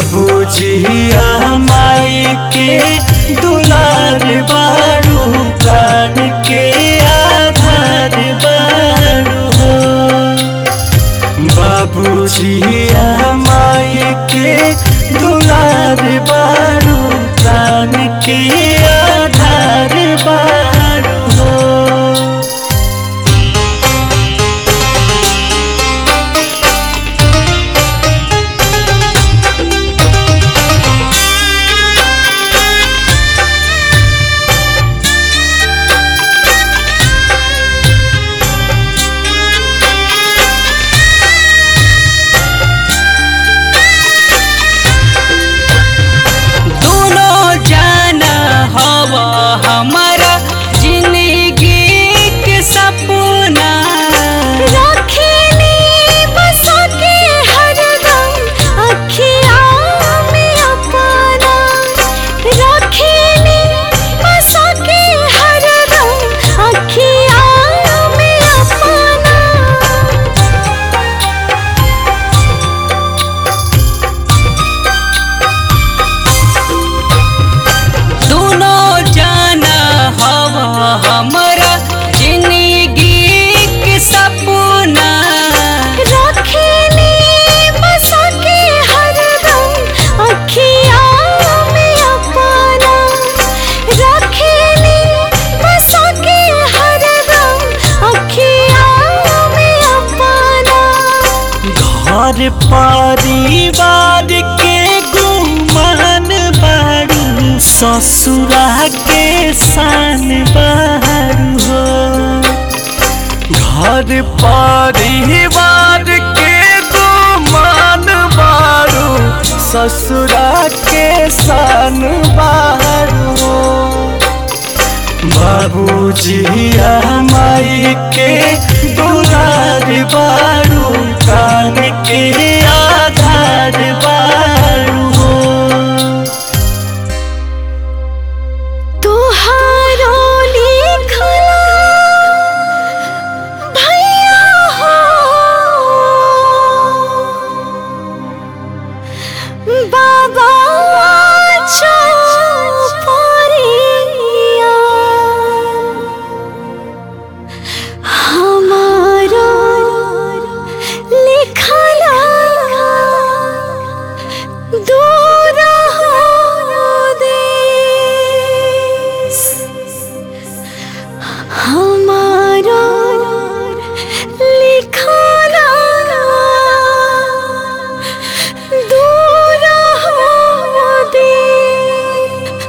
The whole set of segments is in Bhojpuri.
बाबूजी माई के दुलार बारू प्राण के आधार बारू हो बाबूजी माई के दुलार बारू प्राण के आधार बारू हो दोनों जाना हवा हमारा जिंदगी के सपना रखेली बसा के हरदम अखिया में अपना रखेली बसा के हरदम अखिया में अपना दोनों जाना हवा हमारा जिंदगी के सपना रखेली बसा के हरदम अखिया में अपना रखेली बसा के हरदम अखिया में अपना घर परिवार के गुमान बारू ससुरा के शान बारू हो घर परिवार के गुमान बारू ससुरा के शान बारू हो बाबूजी माई के दुलार बारू कान के आधार बारू हो तुहारो लिखला भैया हो बाबा चौपरिया हमारो लिखला दूर हो देश हमारो लिखला दूर हो देश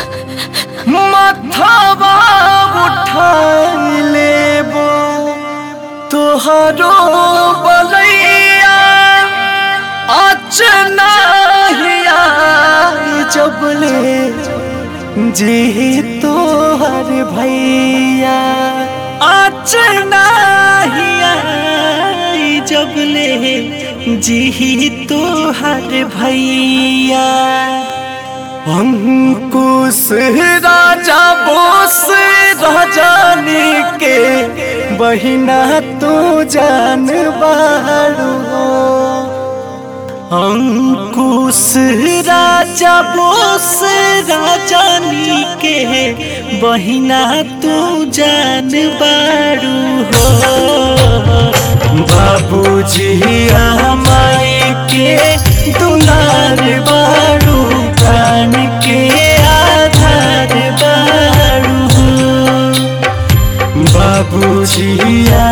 मथवा उठा लेबो तोहरो बलैया अचना हिया जबले जी तोहर भैया अचना हिया जबले जी तोहर भैया अंकुश राजा बोस राजानी के बहिना तू जान बारू अंकुश राजा बोस राजानी के बहिना तू जान बारू हो बाबूजी माई के दुलार बारू प्राण के आधार बारू हो बाबूजी